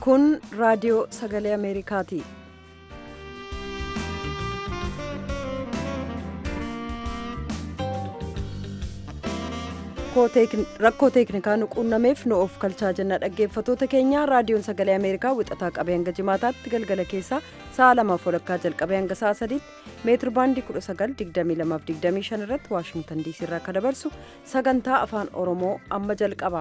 kun raadiyoo sagalee ameerikaati rakkoo teeknikaa nu quunnameef nu of kalchaa jenna dhaggeeffatoota keenya raadiyoon sagalee ameerikaa wixataa qabee hanga jimaataatti galgala keessaa sa'a lamaaf walakkaa jalqabee hanga sa'a sadiitti meetir baandii 1922 irratti waashingtan diisii irraa akka dabarsu sagantaa afaan oromoo amma jalqaba.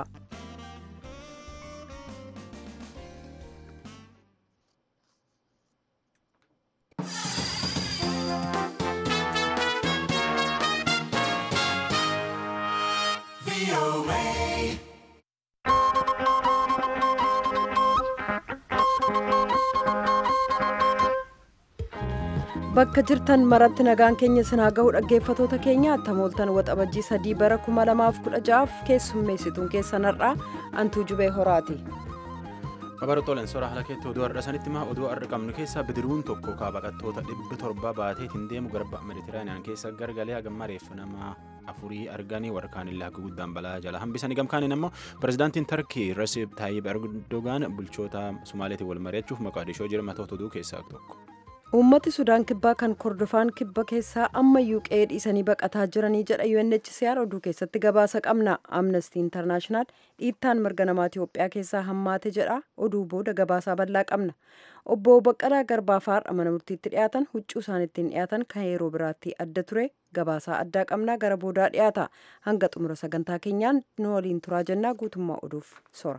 bakka jirtan maratti nagaan keenya sinaa ga'u dhaggeeffatoota keenya tamooltan waxabajjii sadii bara 2016 keessummeessituun keessan har'aa antuu jubee horaati. Babarootooleen soora haala keetti oduu har'a sanitti maa oduu har'a qabnu keessaa bidiruun tokko kaabaqattoota dhibba torba baateetiin deemu garba meditiraaniyaan keessa gargalee hagamma reeffa nama afurii arganii warkaan illaa guddaan balaa jala hambisanii gamkaaniin ammoo pirezidaantiin tarkii rasiib taayib erdogaan bulchoota sumaaleetiin wal mari'achuuf maqaadishoo jira matoota oduu keessaa tokko. uummati sudaan kibbaa kan kordofaan kibba keessaa ammayyuu qe'ee dhiisanii baqataa jiranii jedha UNHCR oduu keessatti gabaasa qabna amnesty international dhiittaan mirga namaa Itiyoophiyaa keessaa hammaate jedha oduu booda gabaasaa bal'aa qabna obbo Baqqalaa Garbaaf har'a mana murtiitti dhiyaatan huccuu isaan ittiin dhiyaatan kan yeroo biraatti adda ture gabaasaa addaa qabna gara boodaa dhiyaata hanga xumura sagantaa keenyaan nu waliin turaa jennaa guutummaa oduuf sora.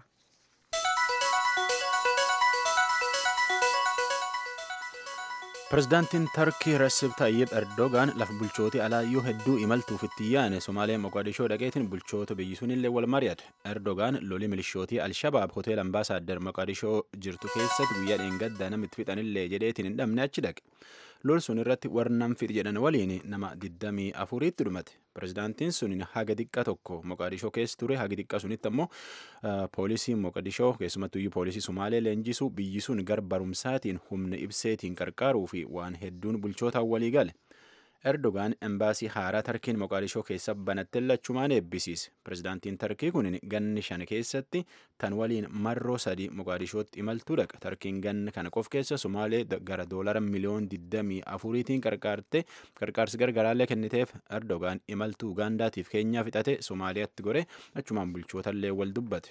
pirezidaantiin tarkii rasib tayyib erdogaan lafa bulchootii alaayyuu hedduu imaltuuf itti yaane somaalee moqadishoo dhaqeetiin bulchoota biyyi sunillee wal mari'ate erdogaan lolii milishootii alshabaab hoteela ambaasaaddar moqadishoo jirtu keessatti guyyaa dheengaddaa namitti fixanillee jedheetiin hin dhabne achi dhaqe lol sun irratti warnam fixi jedhan waliin nama 24tti dhumate pirezidaantiin sun haga xiqqa tokko moqadishoo keessa ture haga xiqqa sunitti ammoo poolisii moqadishoo keessumattuyyuu poolisii sumaalee leenjisuu biyyi sun gar barumsaatiin humna ibseetiin qarqaaruu fi waan hedduun bulchootaan walii gale erdogaan embaasii haaraa tarkiin moqadishoo keessa banattee lachumaan eebbisiise pirezidaantiin tarkii kun ganni shan keessatti tan waliin marroo sadii moqadishootti imaltuu dhaqa tarkiin ganna kana qof keessa sumaalee gara doolara miliyoon 24tiin qarqaarte qarqaarsi gargaraallee kenniteef erdogaan imaltuu ugaandaatiif keenyaa fixate somaaliyaatti gore achumaan bulchootallee wal dubbate.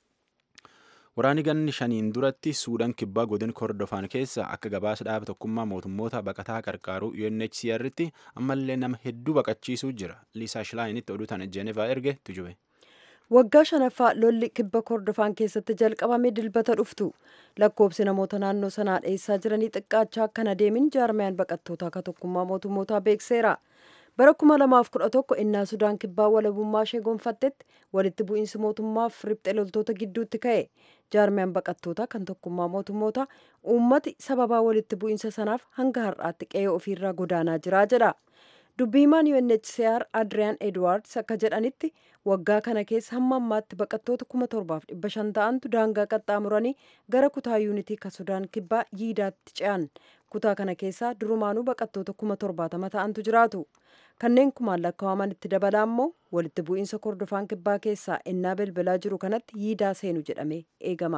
Waraanni ganni shaniin duratti suudaan kibbaa godin kordofaan keessa akka gabaasa dhaaba tokkummaa mootummoota baqataa qarqaaruu UNHCR'tti ammallee nama hedduu baqachiisuu jira. Liisaa Shilaayinitti oduu tana Jeenevaa erge tujube. Waggaa shanaffaa lolli kibba kordofaan keessatti jalqabame dilbata dhuftu lakkoobsi namoota naannoo sanaa dheessaa jiranii xiqqaachaa akka hin adeemin jaarmiyaan baqattootaa akka tokkummaa mootummootaa beekseera. bara 2011 innaa sudaan kibbaa walabummaa ishee gonfattetti walitti bu'iinsi mootummaaf riphxe loltoota gidduutti ka'e jaarmiyaan baqattootaa kan tokkummaa mootummoota uummati sababaa walitti bu'iinsa sanaaf hanga har'aatti qe'ee ofiirraa godaanaa jiraa jedha dubbiimaan UNHCR Adriyaan Edwards akka jedhanitti waggaa kana keessa hamma ammaatti baqattoota 7500 ta'antu daangaa qaxxaamuranii gara kutaa yuunitii kan sudaan kibbaa yiidaatti ce'an kutaa kana keessaa durumaanuu baqattoota 70 ta'antu jiraatu. kanneen kumaan lakkaa'aman itti dabalaa immoo walitti bu'iinsa kordofaan kibbaa keessaa innaa bilbilaa jiru kanatti yiidaa seenu jedhamee eegama.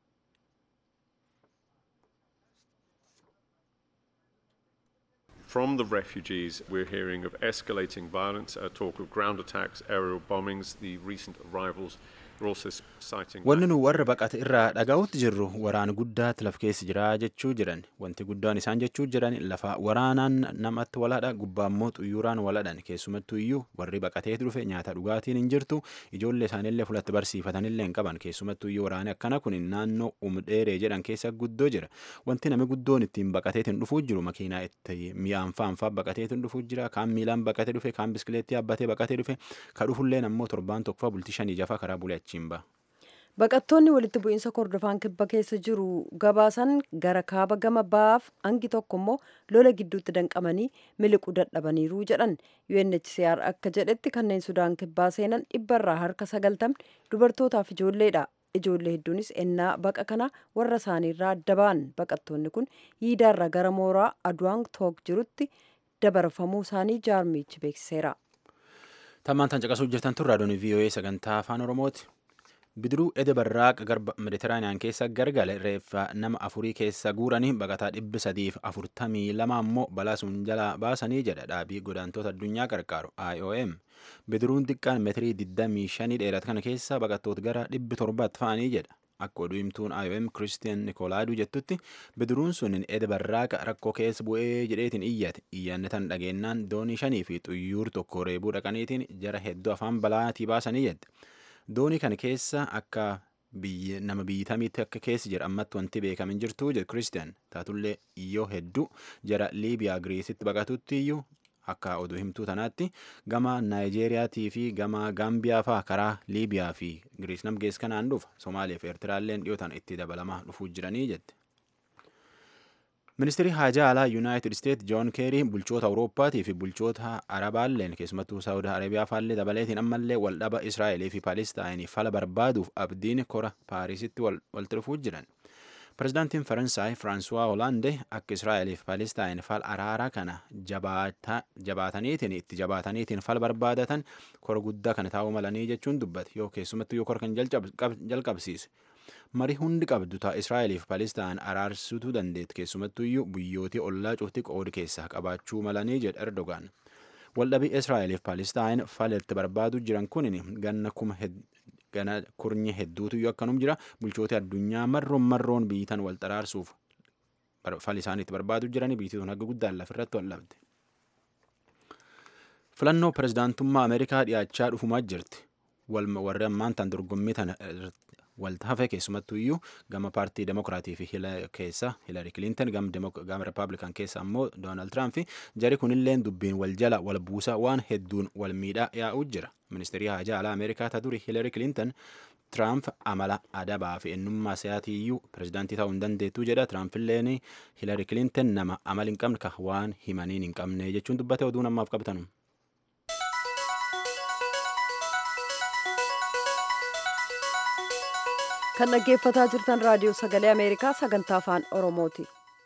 From the refugees, we're hearing of escalating violence, uh, talk of ground attacks, aerial bombings, the recent arrivals. Wanni nu warra baqate irraa dhaga'utti jirru waraana guddaatti laf keessa jira jechuu jiran wanti guddaan isaan jechuu jiran lafa waraanaan namatti waladha gubbaa immoo xuyyuraan waladhan keessumattuu iyyuu warri baqatee dhufe nyaata dhugaatiin hin jirtu ijoollee isaaniillee fulatti barsiifatanillee hin qaban keessumattuu iyyuu waraanni akkana kun naannoo umdheeree jedhan keessa guddoo jira wanti namni guddoon ittiin baqateetiin dhufuu jiru makiinaa itti mi'aan faanfaa baqateetiin dhufuu jira kaan miilaan baqatee dhufe kaan biskileettii yaabbatee baqatee dhufe ka dhufulleen ammoo torbaan tokkoffaa bultii shanii jafaa karaa bulee Baqattoonni walitti bu'iinsa kordofaan kibba keessa jiru gabaasan gara kaaba gama ba'aaf hangi tokko immoo lola gidduutti danqamanii miliquu dadhabaniiru jedhan UNHCR akka jedhetti kanneen sudaan kibbaa seenan dhibbarraa harka sagaltamni dubartootaaf ijoolleedha. Ijoollee hedduunis ennaa baqa kana warra isaaniirraa adda ba'an baqattoonni kun yiidaarraa gara mooraa aduwaan took jirutti dabarfamuu isaanii jaarmichi beeksiseera. Tammaan tan caqasuu jirtan tun raadiyoon VOA sagantaa afaan Oromooti. bidiruu ede barraaqa garba meditiraaniyaan keessa gargale reeffa nama afurii keessa guuranii baqataa dhibbi sadiif afurtamii lama ammoo balaa sun jalaa baasanii jedha dhaabii godaantoota addunyaa qarqaaru IOM. bidiruun xiqqaan meetirii 25 dheeratu kana keessa baqattoota gara dhibbi torbaatti fa'anii jedha. Akka oduu himtuun IOM Kiristiyan Nikolaaduu jettutti bidiruun sun ede barraaqa rakkoo keessa bu'ee jedheetiin iyyate iyyanne tan dhageennaan doonii shanii fi xuyyuur tokko reebuu dhaqaniitiin jara hedduu afaan balaatii baasanii jedhe. Doonii kana keessa akka nama biyyatamiitti akka keessa jira ammatti wanti beekamin jirtu jedhe Kiristiyan taatullee iyyoo hedduu jara Liibiyaa Giriisitti baqatutti iyyuu akka oduu himtuu tanaatti gama naayijeeriyaatii fi gama gaambiyaa faa karaa liibiyaa fi giriis nam gees kanaan dhufa somaaliyaa fi eertiraalleen dhiyootaan itti dabalamaa dhufuu jiranii jette. ministeerri haajaa alaa yuunaayitid isteet joon keerii bulchoota awurooppaatii fi bulchoota arabaalleen keessumattuu saawud arabiyaa faallee dabaleetiin ammallee waldhaba israa'elii fi paalistaayinii fala barbaaduuf abdiin kora paarisitti walitti dhufuu jiran. Pireezidaantiin Faransaay Firaansuwaa Hoolaandee akka Israa'elii fi Paalistaan fal araaraa kana jabaataniitiin itti jabaataniitiin fal barbaadatan kora guddaa kana taa'uu malanii jechuun dubbate yoo keessumattuu yoo kora kan jalqabsiise. Marii hundi qabdu ta'a Israa'elii fi Paalistaan araarsuutu dandeetti keessumattuu iyyuu biyyootii ollaa cufti qoodi keessaa qabaachuu malanii jedha Erdogaan. Waldhabii Israa'elii fi Paalistaan falatti barbaadu jiran kun ganna kuma gana kurnye hedduutu iyyuu akkanum jira bulchoota addunyaa marroon marroon biyyitan wal xaraarsuuf fal isaaniitti barbaadu jiranii biyyattiin haga guddaan lafirratti wal dhabde. Filannoo pirezidaantummaa Ameerikaa dhiyaachaa dhufumaa jirti. Warri ammaan tan dorgommii tana walta hafe keessumattuu iyyuu gama paartii demokiraatii fi keessa Hiilari Kilinton gama rippaabilikan keessa ammoo Doonaald Tiraamp jari kunilleen dubbiin wal jala wal buusaa waan hedduun wal miidhaa yaa'uu jira. Ministeerri haajaa alaa Ameerikaa ta duri Hiilari Kilinton Tiraamp amala adabaa fi eenyummaa siyaatii iyyuu pirezidaantii ta'uu hin dandeettuu jedha. Tiraampiilleen Hiilari Kilinton nama amala hin qabne ka waan himaniin hin qabne jechuun dubbate oduu namaaf qabtanu. kan dhaggeeffataa jirtan raadiyoo sagalee ameerikaa sagantaa afaan oromooti.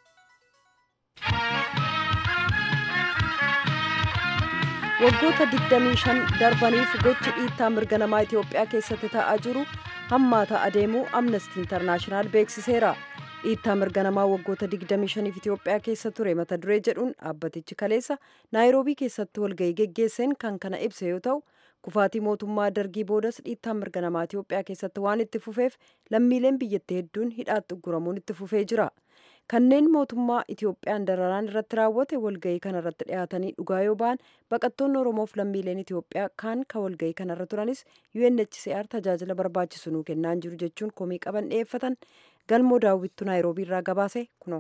waggoota 25 darbaniif gochi dhiittaa mirga namaa itiyoophiyaa keessatti ta'aa jiru hammaataa adeemuu amnestii intarnaashinaal beeksiseera dhiittaa mirga namaa waggoota 25f itiyoophiyaa keessa ture mata duree jedhuun dhaabbatichi kaleessa naayiroobii keessatti walgahii geggeesseen kan kana ibse yoo ta'u kufaatii mootummaa dargii boodas dhiittaan mirga namaa itiyoophiyaa keessatti waan itti fufeef lammiileen biyyattii hedduun hidhaatti ugguramuun itti fufee jira kanneen mootummaa itiyoophiyaan dararaan irratti raawwate walgahii kana irratti dhiyaatanii dhugaa yoo ba'an baqattoonni oromoof lammiileen itiyoophiyaa kaan ka walgahii kana irra turanis unhcr tajaajila barbaachisu nuu kennaan jiru jechuun komii qaban dhiyeeffatan galmoo daawwittu naayiroobii irraa gabaase kunoo.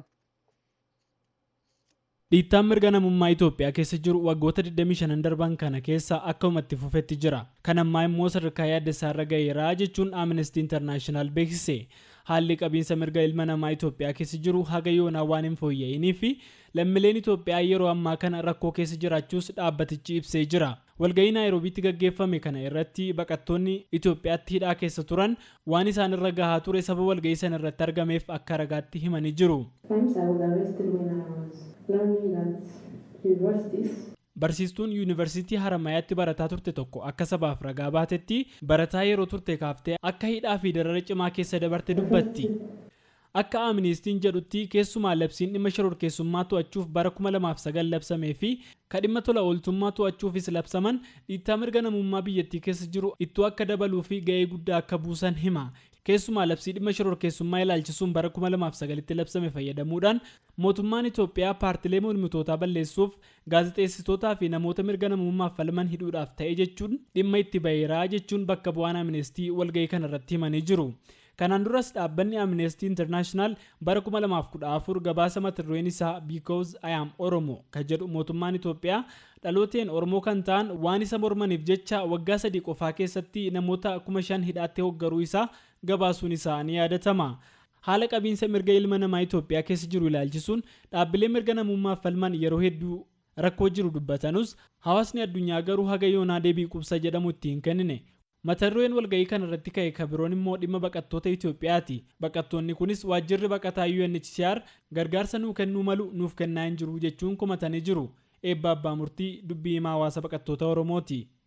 dhiittaan mirga namummaa Itoophiyaa keessa jiru waggoota 25 darban kana keessa akkumatti fufetti jira. Kan ammaa immoo sadarkaa yaaddessaa irra gaheera jechuun Amnesty International beeksise. Haalli qabiinsa mirga ilma namaa Itoophiyaa keessa jiru haga yoonaa waan hin fooyya'inii fi lammiileen Itoophiyaa yeroo ammaa kana rakkoo keessa jiraachuus dhaabbatichi ibsee jira. Walgahii Naayiroobiitti gaggeeffame kana irratti baqattoonni Itoophiyaatti hidhaa keessa turan waan isaan irra gahaa ture saba walgahii sana irratti argameef akka ragaatti himanii jiru. Barsiistuun yuunivarsiitii Haramayaatti barataa turte tokko akka sabaaf ragaa baatetti barataa yeroo turte kaaftee akka hidhaa fi darara cimaa keessa dabarte dubbatti. Akka Amnistiin jedhutti keessumaa labsiin dhimma shororkeessummaa to'achuuf bara 2009 labsamee fi kan dhimma tola ooltummaa to'achuufis labsaman dhiittaa mirga namummaa biyyattii keessa jiru ittoo akka dabaluu fi ga'ee guddaa akka buusan hima. Keessumaa labsii dhimma shororkeessummaa ilaalchisuun bara 2009tti labsame fayyadamuudhaan mootummaan Itoophiyaa paartilee mormitootaa balleessuuf gaazexeessitootaa fi namoota mirga namummaaf falman hidhuudhaaf ta'e jechuun dhimma itti baheeraa jechuun bakka bu'aan Amnestii walgahii kanarratti himanii jiru. Kanaan duras dhaabbanni Amnesty International bara 2014 gabaasa mata dureen isaa Because I am Oromo kan jedhu mootummaan Itoophiyaa dhalooteen Oromoo kan ta'an waan isa mormaniif jecha waggaa sadii qofaa keessatti namoota 5,000 hidhaatti hoggaruu isaa gabaasuun isaa ni yaadatama. Haala qabiinsa mirga ilma namaa Itoophiyaa keessa jiru ilaalchisuun dhaabbilee mirga namummaaf falman yeroo hedduu rakkoo jiru dubbatanus hawaasni addunyaa garuu haga yoonaa deebii qubsa jedhamu itti hin kennine. mata dureen walgahii kana irratti ka'e kabiroon immoo dhimma baqattoota Itoophiyaati. Baqattoonni kunis waajjirri baqataa UNHCR gargaarsa nuu kennuu malu nuuf kennaa hin jiru jechuun komatanii jiru. Eebba abbaa murtii dubbii himaa hawaasa baqattoota Oromooti.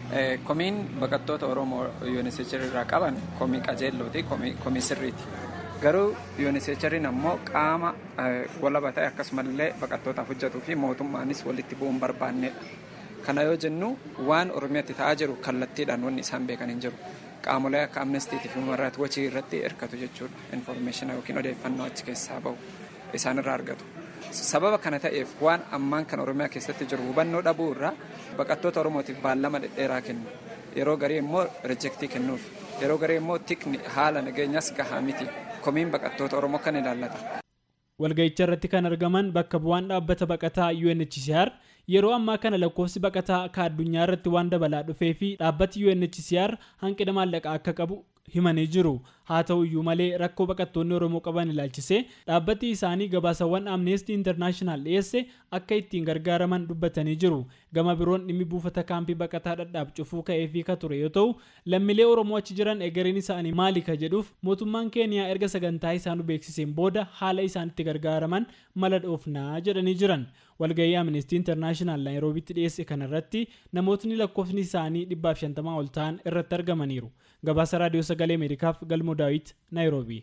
Komiin baqattoota Oromoo UNHCR irraa qaban komii qajeellooti komii sirriiti. Garuu UNHCR'n ammoo qaama walaba ta'e akkasumallee baqattootaaf hojjetuu fi mootummaanis walitti bu'uun barbaannedha. Kana yoo jennu waan Oromiyaatti ta'aa jiru kallattiidhaan wanni isaan beekan hin jiru. Qaamolee akka amnestiitii fi human rights watch irratti hirkatu jechuudha. Infoormeeshina yookiin odeeffannoo achi keessaa bahu isaan irraa argatu. Sababa kana ta'eef waan ammaan kan Oromiyaa keessatti jiru hubannoo dhabuu irraa baqattoota Oromootiif baallama dhedheeraa kennu. Yeroo garii immoo riijektii kennuuf. Yeroo garii immoo tikni haala nageenyaas gahaa miti. Komiin baqattoota Oromoo kan ilaallata. Walga'icha irratti kan argaman bakka bu'aan dhaabbata baqataa UNHCR yeroo ammaa kana lakkoofsi baqataa akka addunyaa irratti waan dabalaa dhufee fi dhaabbati UNHCR hanqina maallaqaa akka qabu himanii jiru haa ta'u iyyuu malee rakkoo baqattoonni oromoo qaban ilaalchisee dhaabbati isaanii gabaasawwan amneestii intarnaashinaal dhiyeesse akka ittiin gargaaraman dubbatanii jiru gama biroon dhimmi buufata kaampii baqataa dhadhaab cufuu ka'eefii ka ture yoo ta'u lammiilee oromoo achi jiran egereen isaanii maali ka jedhuuf mootummaan keeniyaa erga sagantaa isaan beeksiseen booda haala isaan itti gargaaraman mala dhoofnaa jedhanii jiran walgahii amnestii intarnaashinaal naayiroobitti dhiyeesse kanarratti namootni lakkoofni isaanii 150 ol ta'an irratti argamaniiru gabaasa raadiyoo sagalee ameerikaaf galmoo daawit naayiroobii.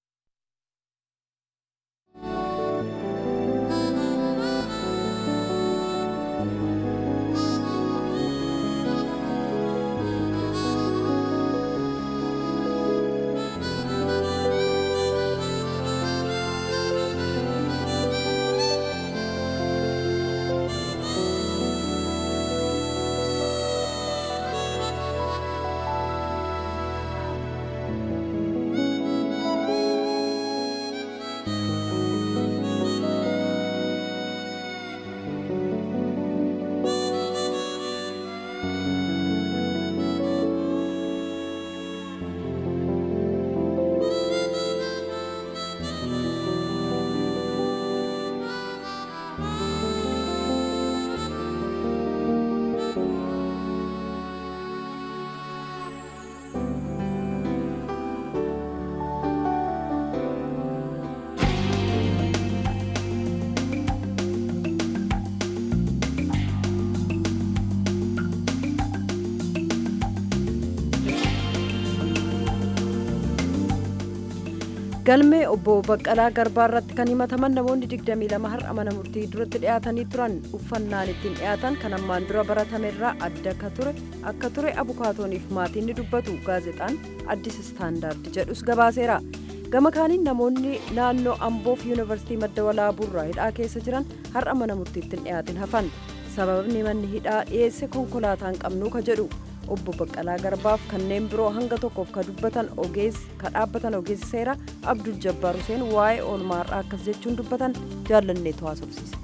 galmee obbo baqqalaa garbaa irratti kan himataman namoonni 22 har'a mana murtii duratti dhiyaatanii turan uffannaan ittiin dhiyaatan kan ammaan dura baratame irraa adda akka ture abukaatooniif maatiin ni dubbatu gaazexaan addis istaandaard jedhus gabaaseera gama kaaniin namoonni naannoo amboof yuunivarsiitii madda walaabuurraa hidhaa keessa jiran har'a mana murtiitti dhiyaatin hafan sababni manni hidhaa dhiyeesse konkolaataan qabnuu ka jedhu obbo baqqalaa garbaaf kanneen biroo hanga tokkoof ka dubbatan ogeessi ka dhaabbatan ogeessi seera abdul jabbaar huseen waa'ee oolmaarraa akkas jechuun dubbatan jaallanneetu haasofsiise.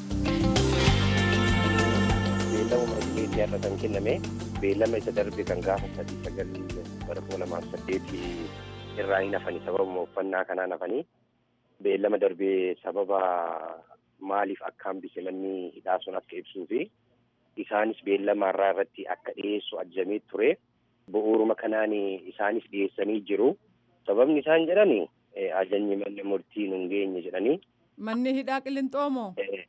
beellama margileetii har'a kan kenname beellama isa darbe kan gaafa sadii sagalii bara kuma lamaaf saddeetii irraa hin hafani sababuma uffannaa kanaan hafanii beellama darbee sababa maaliif akka hambise manni hidhaa sun akka ibsuu fi isaanis beellamaarraa irratti akka dhiyeessu ajajamee ture bu'uuruma kanaan isaanis dhiyeessanii jiru sababni isaan jedhani ajajni manni murtii nun geenye jedhanii. Manni hidhaa qilinxoomoo?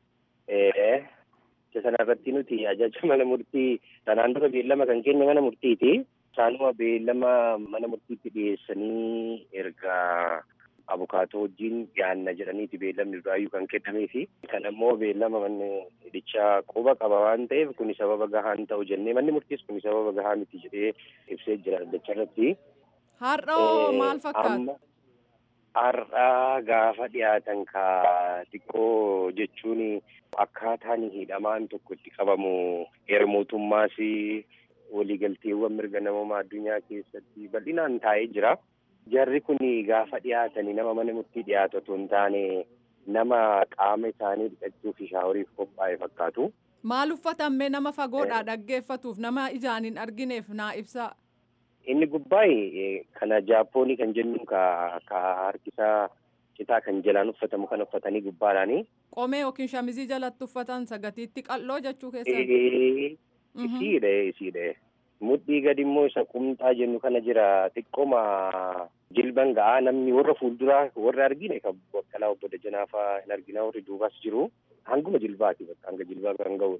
Isa sanarratti nuti ajaja mana murtii sanaan dura beellama kan kenne mana murtiiti. Isaanuma beellama mana murtiitti dhiyeessanii erga abukaatoo wajjin dhiyaanna jedhaniiti beellamni duraayyuu kan kennamee fi kan ammoo beellama manni hidhichaa quba qaba waan ta'eef kuni sababa gahaa hin ta'u jennee manni murtiis kuni sababa gahaa miti jedhee ibsee jira dacharratti. Har'oo maal fakkaata? Har'aa gaafa dhiyaatan ka xiqqoo jechuun akkaataan hidhamaan tokko itti qabamu heera mootummaas waliigalteewwan mirga namoomaa addunyaa keessatti bal'inaan taa'ee jira. Jarri kun gaafa dhiyaatanii nama mana murtii dhiyaatu otoo hin taane nama qaama isaanii dhiqachuu fi shaaworiif qophaa'e fakkaatu. Maal uffatamme nama fagoodhaa dhaggeeffatuuf nama ijaan hin argineef naa ibsaa. Inni gubbaa'e kana jaappoonii kan jennu ka harkisaa citaa kan jalaan uffatamu kan uffatanii gubbaadhaani. Qomee yookiin shamizii jalatti uffatan sagatiitti qal'oo jechuu keessatti. Isiidha isiidha. Mudhii gadi immoo isa qumxaa jennu kana jira xiqqooma jilban ga'aa namni warra fuulduraa warra argine kan baqqalaa obbo Dajanaa fa'aa hin argina warri duubas jiru hanguma jilbaati bakka hanga jilbaa kan ga'udha.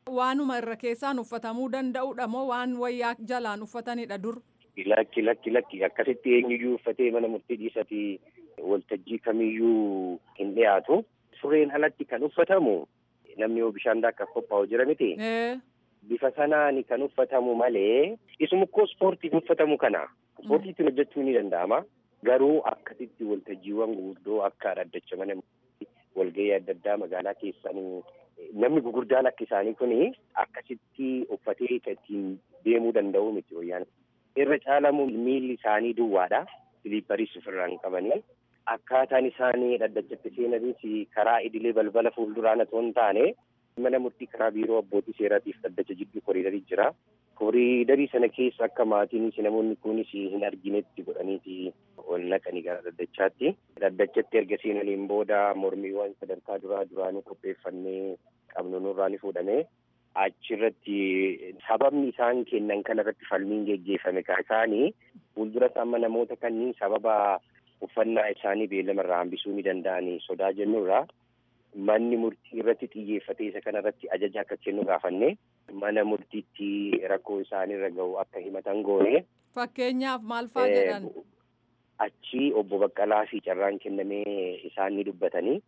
Waanuma irra keessaan uffatamuu danda'udha moo waan wayyaa jalaan uffatanidha dur? Lakki lakki lakki akkasitti eenyuyyuu uffatee mana murtii dhiisati waltajjii kamiyyuu hin dhiyaatu. Sureen alatti kan uffatamu namni yoo bishaan daakkaaf qophaa'u jira miti. Bifa sanaan kan uffatamu malee isuma koo ispoortiif uffatamu kana. Ispoortiitiin hojjechuu ni danda'ama. Garuu akkasitti waltajjiiwwan guguddoo akka dhaddacha mana walgahii adda addaa magaalaa keessanii namni gurguddaan akka isaanii kuni akkasitti uffatee ittiin deemuu danda'u miti wayyaan. Irra caalamu miilli isaanii duwwaadha. Siliippariis ofirraa hin qabanii. Akkaataan isaanii dhaddachatti seenanis karaa idilee balbala fuulduraan otoo hin taane mana murtii karaa biiroo abbootii seeraatiif dhaddacha jidduu koriidarii jira. Koriidarii sana keessa akka maatiinis namoonni kunis hin arginetti godhaniiti ol naqanii gara dhaddachaatti. Dhaddachatti erga seenaniin booda mormiiwwan sadarkaa duraa duraanii qopheeffannee qabnu nurraa ni fuudhame. Achirratti sababni isaan kennan kanarratti falmiin geggeeffame kan isaanii fuuldura amma namoota kanneen sababa uffannaa isaanii beellamarraa hambisuu ni danda'anii sodaa jennurraa manni murtii irratti xiyyeeffatee isa kanarratti ajaja akka kennu gaafanne mana murtiitti rakkoo isaanirra gahu akka himatan goone. Fakkeenyaaf maal fa'aa jedhan? Achi obbo Baqqalaa fi carraan kennamee isaan ni dubbatanii.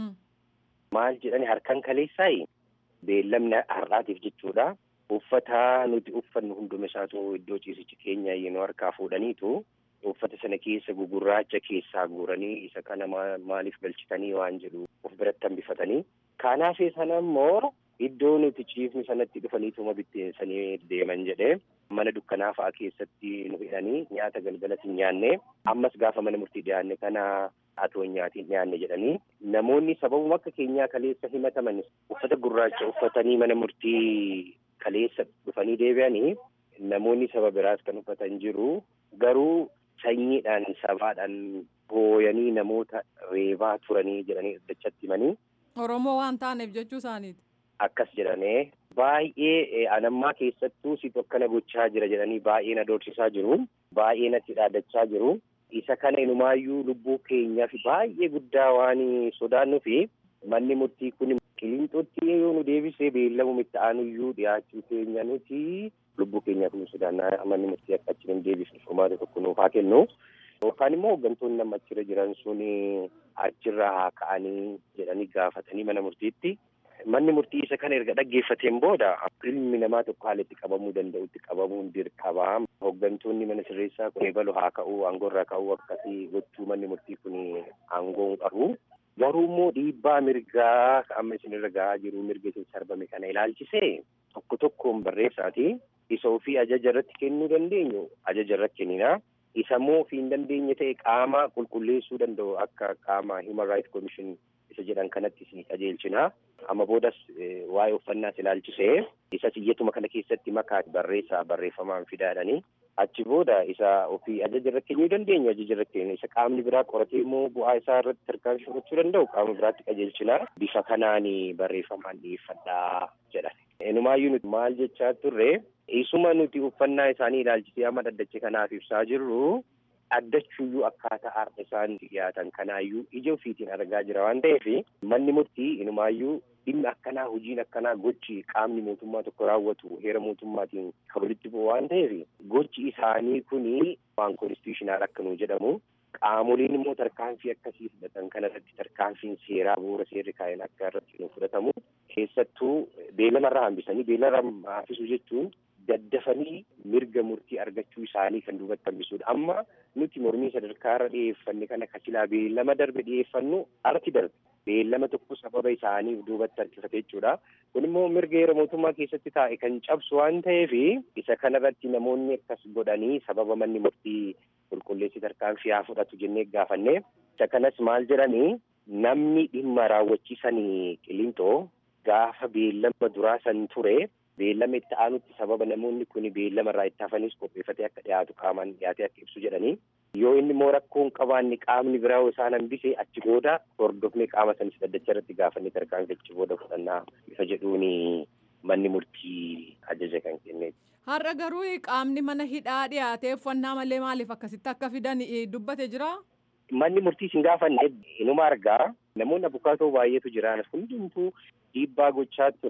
Maal jedhani harkan kaleessaayi beellamni har'aatiif jechuudha. Uffata nuti uffannu hunduma isaatu iddoo ciisichi keenya yenoo harkaa fuudhaniitu uffata sana keessa gugurraacha keessaa guuranii isa kana maaliif galchitanii waan jedhu of biratti hambifatanii. Kanaaf sana immoo iddoo nuti ciifni sanatti dhufaniituma bitteessanii deeman jedhee mana dukkanaa fa'aa keessatti nu hidhanii nyaata galgalas hin nyaanne ammas gaafa mana murtii dhiyaanne kana atoo nyaatiin dhiyaanne jedhanii namoonni sababuma akka keenyaa kaleessa himataman uffata gurraacha uffatanii mana murtii kaleessa dhufanii deebi'anii namoonni saba biraas kan uffatan jiru garuu sanyiidhaan sabaadhaan hooyanii namoota reebaa turanii jedhanii dhaddachaatti himanii. Oromoo waan taaneef jechuu isaaniiti. Akkas jedhamee baay'ee anammaa keessattuu situ akkana gochaa jira jedhanii baay'ee na doorsisaa jiru. Baay'ee natti dhaadachaa jiru. Isa kana inumaayyuu lubbuu keenyaaf baay'ee guddaa waan sodaannuu fi manni murtii kun qilinxootti yoo nu deebisee beellamu itti aanuyyuu dhiyaachuu keenya nuti lubbuu keenyaaf nu sodaannaa manni murtii akka achi hin deebisne furmaata tokko nuuf haa kennu. Yookaan immoo hooggantoonni nama achirra jiran sun achirra haa ka'anii jedhanii gaafatanii mana murtiitti. Manni murtii isa kana erga dhaggeeffateen booda ilmi namaa tokko haala itti qabamuu danda'utti qabamuun dirqama. Hooggantoonni mana sirreessaa kun eebalu haa ka'uu aangoorraa ka'uu akkasii gochuu manni murtii kun aangoo qabu. Garuu immoo dhiibbaa mirgaa amma isinirra gahaa jiru mirga isin sarbame kana ilaalchisee tokko tokkoon barreessaati. Isa ofii ajaja irratti kennuu dandeenyu ajaja irratti kennina. Isa immoo ofii hin dandeenye ta'e qaama qulqulleessuu danda'u akka qaama Human Rights Commission isa jedhan kanatti isin qajeelchina. Amma boodas waa'ee uffannaas ilaalchisee isa iyyatuma kana keessatti makaa barreessaa barreeffamaan fidaadhanii achi booda isa ofii ajaja irra kennuu dandeenyu ajaja irra kennu isa qaamni biraa qoratee immoo bu'aa isaa irratti tarkaanfii fudhachuu danda'u qaama biraatti qajeelchina. Bifa kanaan barreeffamaan dhiyeeffadhaa jedhan. Enumaayyuu nuti maal jechaa turre isuma nuti uffannaa isaanii ilaalchisee amma dhaddacha kanaaf ibsaa jirru addachuuyyuu akkaataa har'a isaan dhiyaatan kanaayyuu ija ofiitiin argaa jira waan ta'eef manni murtii inumaayyuu dhimmi akkanaa hojiin akkanaa gochi qaamni mootummaa tokko raawwatu heera mootummaatiin kan walitti bu'u waan ta'eef gochi isaanii kuni waan konstitushinaal akka nu jedhamu qaamoliin immoo tarkaanfii akkasii fudhatan kanarratti tarkaanfiin seeraa bu'uura seerri kaa'een akka irratti nu fudhatamu keessattuu beellamarraa hambisanii beellamarraa hambisuu jechuun daddafanii mirga murtii argachuu isaanii kan duubatti hambisuudha. Amma nuti mormii sadarkaarra dhiyeeffanne kana kasilaa beellama darbe dhiyeeffannu arti darbe. Beellama tokko sababa isaaniif duubatti harkifate jechuudha. Kun immoo mirga heera mootummaa keessatti taa'e kan cabsu waan ta'eef isa kanarratti namoonni akkas godhanii sababa manni murtii qulqulleessi tarkaanfii haa fudhatu jennee gaafanne. Isa kanas maal jedhanii namni dhimma raawwachiisanii qilinxoo gaafa beellama duraa san ture beellama itti aanutti sababa namoonni kun beellama irraa itti hafanis qopheeffatee akka dhiyaatu qaamaan dhiyaatee akka ibsu jedhanii yoo inni immoo rakkoo hin qabaanne qaamni biraa isaan hambise achi booda hordofnee qaama sanis dhaddacha irratti gaafannee tarkaanfii achi booda fudhannaa ifa jedhuun manni murtii ajaja kan kenneeti. Har'a garuu qaamni mana hidhaa dhiyaatee uffannaa malee maaliif akkasitti akka fidan dubbate jira? Manni murtii hin gaafanne inuma argaa namoonni abukaatoo baay'eetu jiran hundumtuu dhiibbaa gochaa ture.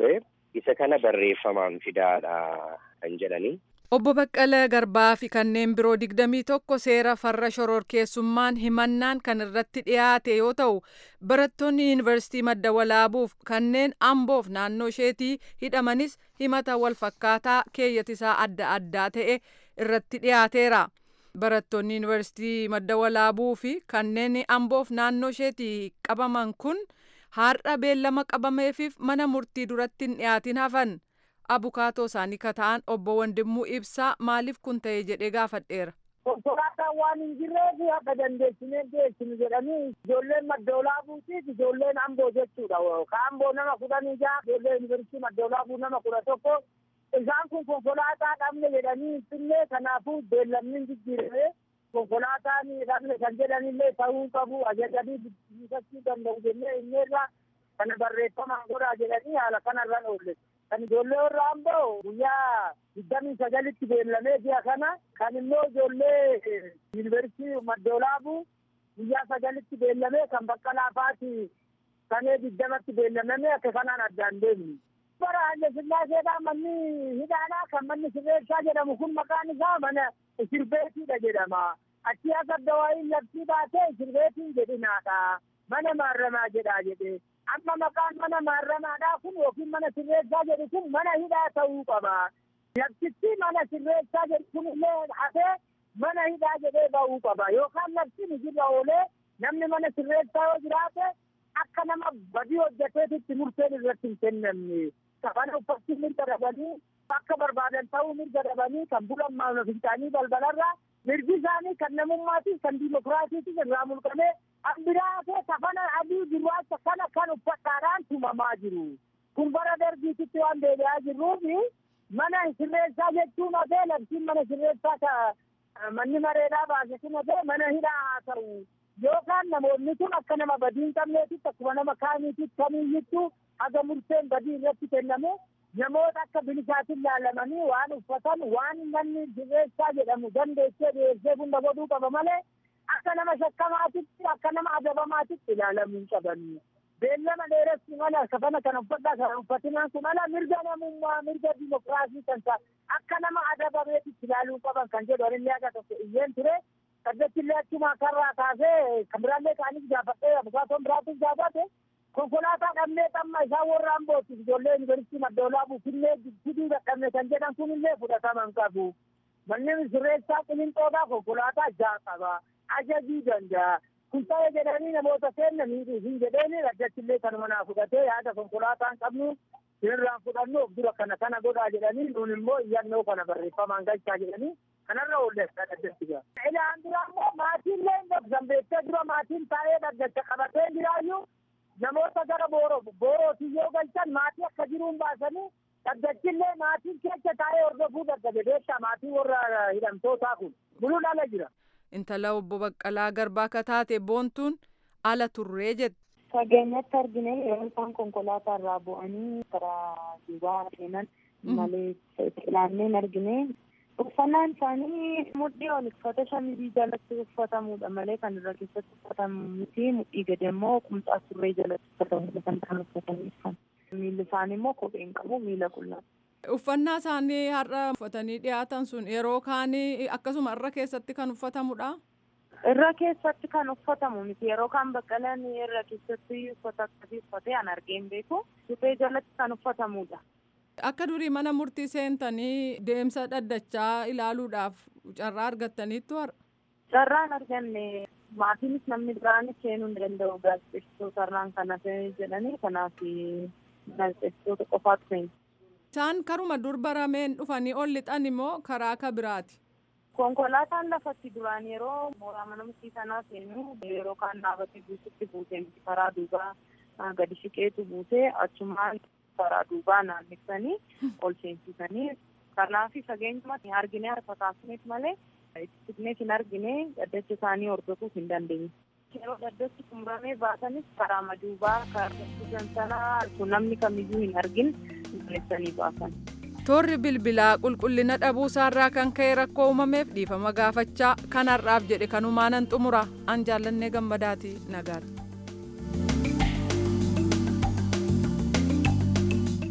isa kana barreeffamaan fidaadha kan jedhanii. Obbo Baqqalee Garbaa fi kanneen biroo digdamii tokko seera farra shororkeessummaan himannaan kan irratti dhiyaate yoo ta'u barattoonni yuunivarsiitii madda walaabuuf kanneen amboof naannoo isheetii hidhamanis himata wal fakkaataa keeyyatisaa adda addaa ta'e irratti dhiyaateera. Barattoonni yuunivarsiitii madda walaabuu fi kanneen amboof naannoo isheetii qabaman kun har'a beellama qabameefiif mana murtii duratti hin dhiyaatin hafan. abukaatoo isaanii ka ta'an obbo Wandimmuu Ibsaa maaliif kun ta'e jedhee gaafadheera. Konkolaataan waan hin jirreef akka dandeessinee geessinu jedhanii ijoolleen maddoolaabuutiif ijoolleen amboo jechuudha. Ka amboo nama kudhanii jaha ijoollee yuunivarsiitii maddoolaabuu nama kudha tokko isaan kun konkolaataa dhabne jedhanii finfinnee kanaafuu beellamni hin jijjiirame konkolaataan dhabne kan jedhanillee ta'uu qabu ajajanii bilisachuu danda'u jennee inneerra kana barreeffamaan godhaa jedhanii haala kanarra oolle. kan ijoollee warra amboo guyyaa digdamii sagalitti beellamee ji'a kana kan immoo ijoollee yuunivarsiitii maddoolaabuu guyyaa sagalitti beellamee kan bakka laafaati kanee digdamatti beellamame akka kanaan addaan deemni. bara Haile Sillaaseedhaa manni hidhaadhaa kan manni sirreessaa jedhamu kun maqaan isaa mana sirbeetiidha jedhama. Achi akka dawaayin labsii baatee sirbeetiin jedhinaadha. Mana maarramaa jedhaa jedhee. amma maqaan mana maarramaadhaa kun yookiin mana sirreessaa jedhu kun mana hidhaa ta'uu qaba. Labsichi mana sirreessaa jedhu kun illee hafee mana hidhaa jedhee ba'uu qaba. Yookaan labsiin hojirra oolee namni mana sirreessaa yoo jiraate akka nama badii hojjeteetitti murteen irratti hin kennamne. Kafana uffatti mirga dhabanii akka barbaadan ta'uu mirga dhabanii kan bulan maamila fincaanii balbalarraa mirgi isaanii kan namummaatiif kan diimokiraasiitiif irraa mulqamee ambiraatee kafana adii gurraacha kana kan uffadhaadhaan tumamaa jiru. Kun bara darbiititti waan deebi'aa jirruuf mana sirreessaa jechuun hafee labsiin mana sirreessaa ka manni mareedhaa baase kun hafee mana hidhaa haa ta'u. Yookaan namoonni kun akka nama badii hin qabneetitti akkuma nama kaaniititti kamiiyyittuu haga murteen badii irratti kenname namoota akka bilisaatiin laalamanii waan uffatan waan manni sirreessaa jedhamu dandeessee dhiyeessee hunda godhuu qaba malee akka nama shakkamaatitti akka nama adabamaatitti ilaalamuu hin qabani. Beellama dheeressi mala kafana kana uffadhaa kana uffatinaan kun ala mirga namummaa mirga dimokiraasii kan ta'a akka nama adabameetitti ilaaluu qaban kan jedhu anillee akka tokko iyyeen ture. Saddettillee achuma karraa kaasee kan biraallee kaanis gaafadhee abukaatoon biraatis gaafate konkolaataa dhabnee xamma isaa warra ambooti ijoollee yuunivarsiitii maddoolaabuu fillee fiduu dadhabne kan jedhan kun illee fudhataman qabu. Manni sirreessaa qilinxoodhaa konkolaataa ja'a qaba. Ajajuu danda'a. Kun ta'ee jedhanii namoota kennanii hin jedheeni addachillee kanuma naa fudhatee yaada konkolaataan qabnu irraan fudhannu of dura kana kana godhaa jedhanii nuun immoo iyyannoo kana barreeffamaan galchaa jedhanii kanarra oolleessaa dhaddatti gaa. Ilaan dura immoo maatiillee hin dabsan beektee dura maatiin taa'ee dhaddacha qabatee jiraayyuu namoota gara booroo boorootii yoo galchan maatii akka jiruun baasanii dhaddachillee maatiin keessa taa'ee hordofuu dadhabe beektaa maatii warra hidhamtootaa kun buluu ala jira. Intala obbo Baqqalaa Garbaa akka taate boontuun ala turree jette. Fageenyatti argine yeroo isaan konkolaataa irraa bu'anii karaa duubaa seenan malee ilaanneen argine uffannaan isaanii mudhii ol uffata shamizii jalatti uffatamudha malee kan irra keessatti uffatamu miti mudhii gadi immoo qumxaa surree jalatti uffatamudha kan isaan uffatanii dhufan. Miilli isaanii immoo kophee hin qabu miila qullaa. Uffannaa isaanii har'a uffatanii dhiyaatan sun yeroo kaanii akkasuma irra keessatti kan uffatamudha. Irra keessatti kan uffatamu miti yeroo kaan baqqalaan irra keessatti uffata akkasii uffatee an argeen beeku suphee jalatti kan uffatamudha. Akka durii mana murtii seentanii deemsa dhaddachaa ilaaluudhaaf carraa argattaniittu har'a. Carraan arganne maatiinis namni biraanis seenuu hin danda'u gaazexeessitoota irraan kan hafe jedhanii kanaaf gaazexeessitoota qofaatu seenu. Isaan karuma dur barameen dhufanii ol lixan immoo karaa akka biraati. Konkolaataan lafatti duraan yeroo mooraa mana murtii sanaa seenu yeroo kaan dhaabatee buusutti buutee miti karaa duubaa gadi siqeetu buutee achumaan karaa duubaa naannessanii ol seensisanii kanaafi fageenyumatti argine harka kaasneef malee itti siqneef hin argine dhaddacha isaanii hordofuuf hin dandeenye. Yeroo dhaddachi xumuramee baatanis karaa maduubaa karaa sanaa namni kamiyyuu hin argin balleessanii baasan. Toorri bilbilaa qulqullina dhabuusaarraa kan ka'e rakkoo uumameef dhiifama gaafachaa kanarraaf jedhe kanumaanan xumura an jaallannee gammadaati nagaadha.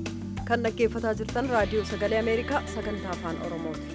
kan dhaggeeffataa jirtan raadiyoo sagalee ameerikaa sagantaa afaan oromooti.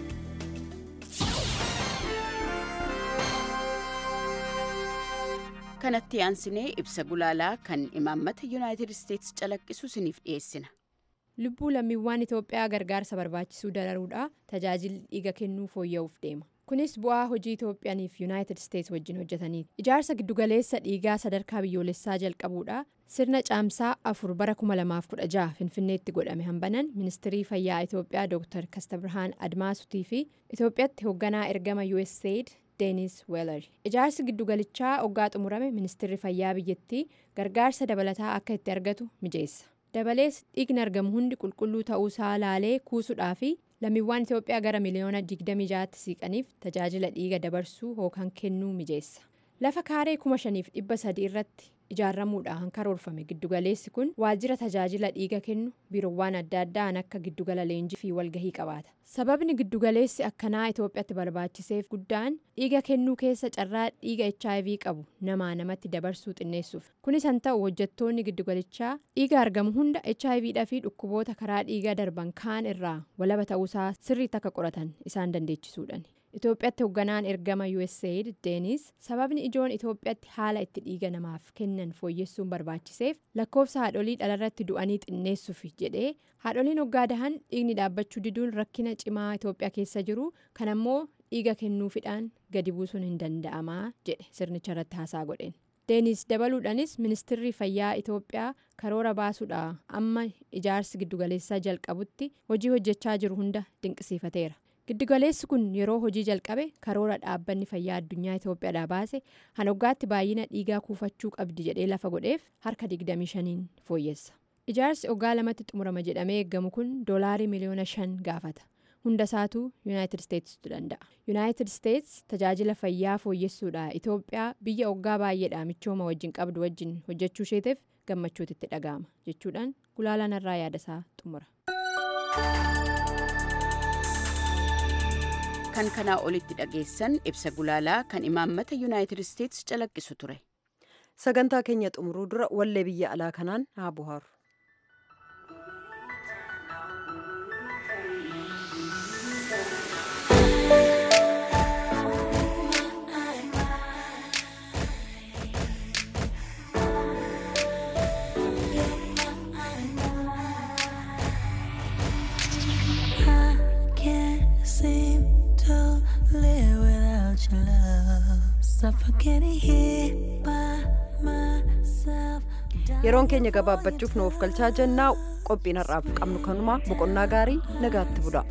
kanatti aansinee ibsa gulaalaa kan imaammata yuunaayitid isteetsi calaqqisu isiniif dhiyeessina. lubbuu lammiiwwan itoophiyaa gargaarsa barbaachisuu dararuudha tajaajilli dhiiga kennuu fooyya'uuf deema kunis bu'aa hojii itoophiyaaniif yuunaayitid isteetsi wajjin hojjetaniiti ijaarsa giddugaleessa dhiigaa sadarkaa biyyoolessaa jalqabuudha sirna caamsaa afur bara 2016 finfinneetti godhame hambanan ministirii fayyaa itoophiyaa dr kastabirhaan admaasutii fi itoophiyaatti hoogganaa ergama usaid deenis weelar ijaarsi giddugalichaa oggaa xumurame ministirri fayyaa biyyattii gargaarsa dabalataa akka itti argatu mijeessa dabalees dhiigni argamu hundi qulqulluu ta'uusaa laalee kuusuudhaa fi lammiiwwan itoophiyaa gara miliyoona 26tti siiqaniif tajaajila dhiiga dabarsuu yookaan kennuu mijeessa lafa kaaree 5,300 irratti ijaaramuudhaan karoorfame giddugaleessi kun waajjira tajaajila dhiiga kennu biirowwan adda addaan akka giddugala leenjii fi walgahii qabaata sababni giddugaleessi akkanaa itoophiyaatti barbaachiseef guddaan dhiiga kennuu keessa carraa dhiiga hiv qabu namaa namatti dabarsuu xinneessuuf kunis han ta'u hojjettoonni giddugalichaa dhiiga argamu hunda hiv dha fi dhukkuboota karaa dhiigaa darban kaan irraa walaba ta'uusaa sirriitti akka qoratan isaan dandeechisuudhaan. Itoophiyaatti hoogganaan ergama USAID Deenis sababni ijoon Itoophiyaatti haala itti dhiiga namaaf kennan fooyyessuun barbaachiseef lakkoofsa haadholii dhalarratti du'anii xinneessuuf jedhee haadholiin hoggaa dahan dhiigni dhaabbachuu diduun rakkina cimaa Itoophiyaa keessa jiru kan ammoo dhiiga kennuufidhaan gadi buusuun hin danda'amaa jedhe sirnicha irratti haasaa godheen. Deenis dabaluudhaanis ministirri fayyaa Itoophiyaa karoora baasuudha amma ijaarsi giddugaleessaa jalqabutti hojii hojjechaa jiru hunda dinqisiifateera. giddugaleessi kun yeroo hojii jalqabe karoora dhaabbanni fayyaa addunyaa itoophiyaadhaa baase hanoggaatti baay'ina dhiigaa kuufachuu qabdi jedhee lafa godheef harka 25 fooyyessa ijaarsi oggaa lamatti xumurama jedhamee eeggamu kun doolaarii miliyoona 5 gaafata hunda isaatuu yuunaayitid isteetsitu danda'a yuunaayitid isteets tajaajila fayyaa fooyyessuudha itoophiyaa biyya oggaa baay'eedha michooma wajjin qabdu wajjin hojjechuu isheetiif gammachuutu itti dhaga'ama jechuudhaan gulaalaan irraa yaadasaa xumura. kan kanaa olitti dhageessan ibsa gulaalaa kan imaammata yuunaayitid isteetsi calaqqisu ture. sagantaa keenya xumuruu dura wallee biyya alaa kanaan haa buhaaru. yeroon keenya gabaabbachuuf nuuf galchaa jennaa qophiin har'aaf qabnu kanumaa boqonnaa gaarii nagaatti bula.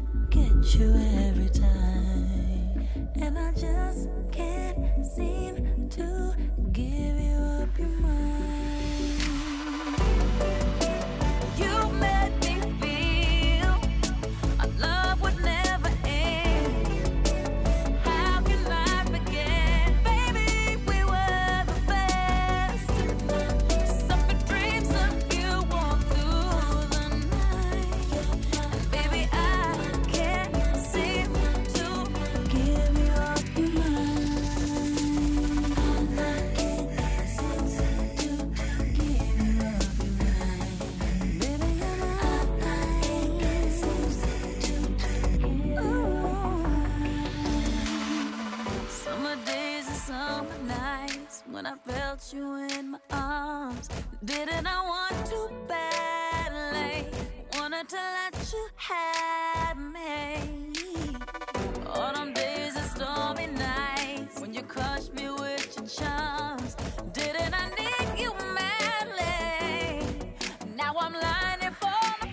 when I felt you in my arms. Didn't I want to badly? Wanted to let you have me. Autumn days and stormy nights when you crushed me with your charms. Didn't I need you madly? Now I'm lining for the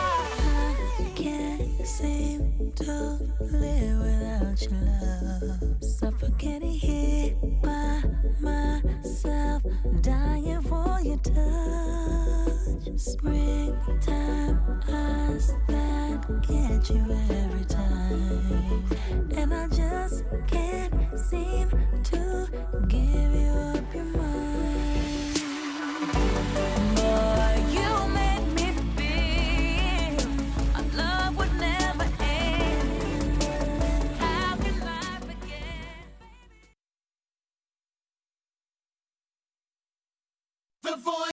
I can't seem to live without your love.